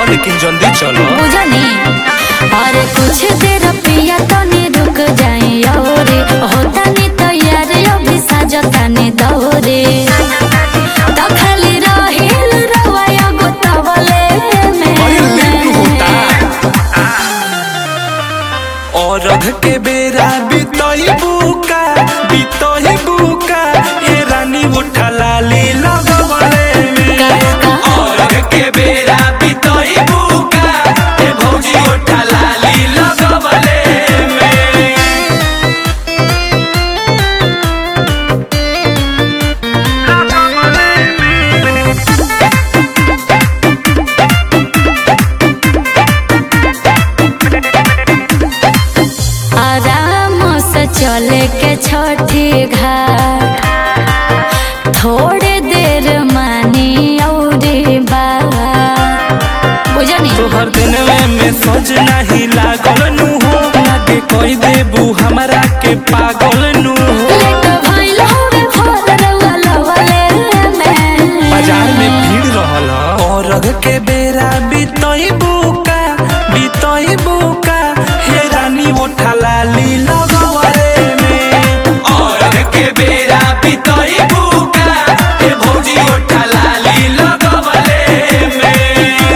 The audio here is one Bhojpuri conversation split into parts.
लेकिन जल्दी चलो बुझनी अरे कुछ देर पिया तनी रुक जाई और होता नी तैयार अभी साजता नी दौरे तो खाली रहिल रवाया गोतावले अरे लेट होता में और रघ के बेरा बितई बुका बितई बुका ये रानी उठा लाली लगवले में और रघ के बेरा बितई बुका ये भौजी उठा लाली लगवले में आराम से चले के छठी घाट थोड़े देर मानी और बात बुझनी तोहर दिनवे में सोच नहीं लागल नु हो लागे कोई देबू हमरा के पागल नु हो लेट भइल हवे भोर रउआ लवले में बाजार में भीड़ रहल ह। और रघ के बेरा बितई बुका बितई बुका हे रानी उठा लाली लगवले में और रघ के बेरा बितई बुका हे भौजी उठा लाली लगवले में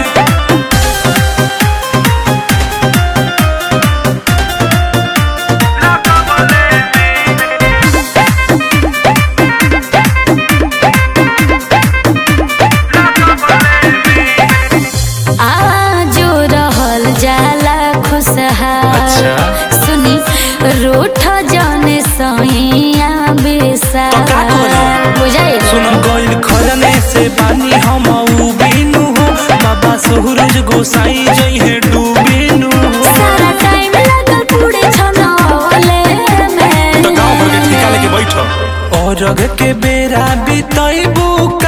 आजो रहल जाला खुशहाल अच्छा। सुनी रूठ जाने सैया बेसा तो का करी? बुझाई सुन गइल खरने से पानी हम उबिनु हो बाबा सूरज गोसाई जइहे डूबिनु हो सारा टाइम लगल पूरे छनौले में तो गांव भर के ठिका लेके बैठ और रग के बेरा बितई बुक